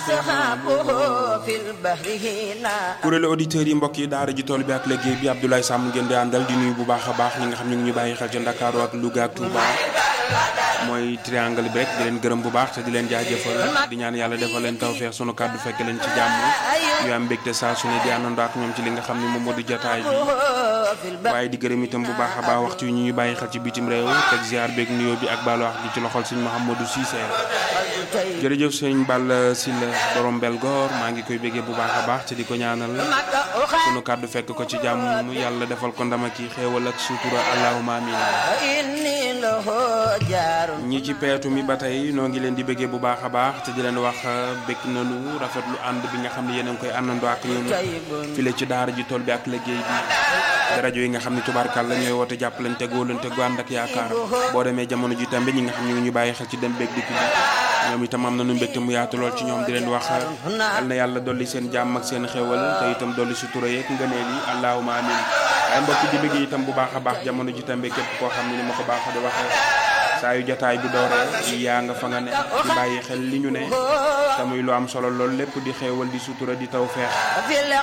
kuréelu auditeurs yi mbokk yi daara ji tool bi ak liggéey bi Abdoulaye Samb ngeen di àndal di nuyu bu baax a baax ñi nga xam ñu ngi ñu bàyyi xel ca Ndakaaru ak Louga ak Touba mooy triangle bi rek di leen gërëm bu baax te di leen jaajëfal di ñaan yàlla defal leen tawfeex sunu kàddu fekk leen ci jàmm ñu am mbégte saa su ne di àndandoo ak ñoom ci li nga xam ne moom moo di jotaay bi waaye di gërëm itam bu baax a baax waxtu yi ñu ñu bàyyi xel ci bitim réew teg ziar beeg nuyoo bi ak baalu wax gi ci loxol sëñ Mouhamadou Cissé jërëjëf sëñ Balla Sylla borom Belgoor maa ngi koy béggee bu baax a baax te di ko ñaanal sunu kàddu fekk ko ci jàmm yàlla defal ko ndam ak xéewal ak sutura allahumma amin ñi ci peetu mi ba tey noo ngi leen di bëggee bu baax a baax te di leen wax bëgg nañu rafetlu ànd bi nga xam ne yéen a ngi koy àndandoo ak ñun file ci daara ji tool bi ak liggéey bi rajo yi nga xam ne tubaarkal la ñooy woote jàppalante góolante gu ànd ak yaakaar boo demee jamono ji tamit ñi nga xam ne ñu bàyyi xel ci dem beeg dikk bi ñoom itam am nañu mbégte mu yaatu lool ci ñoom di leen wax yal na yàlla dolli seen jàmm ak seen xéewal te itam dolli sutura yeeg ngëneel yi allahumma amin waaye mbokk di bëgg itam bu baax a baax jamono ji tamit képp koo xam ne ni ma ko baax di waxee saa yu jataay bu dooree yaa nga fa nga ne di bàyyi xel li ñu ne te muy lu am solo lool lépp di xéewal di sutura di taw feex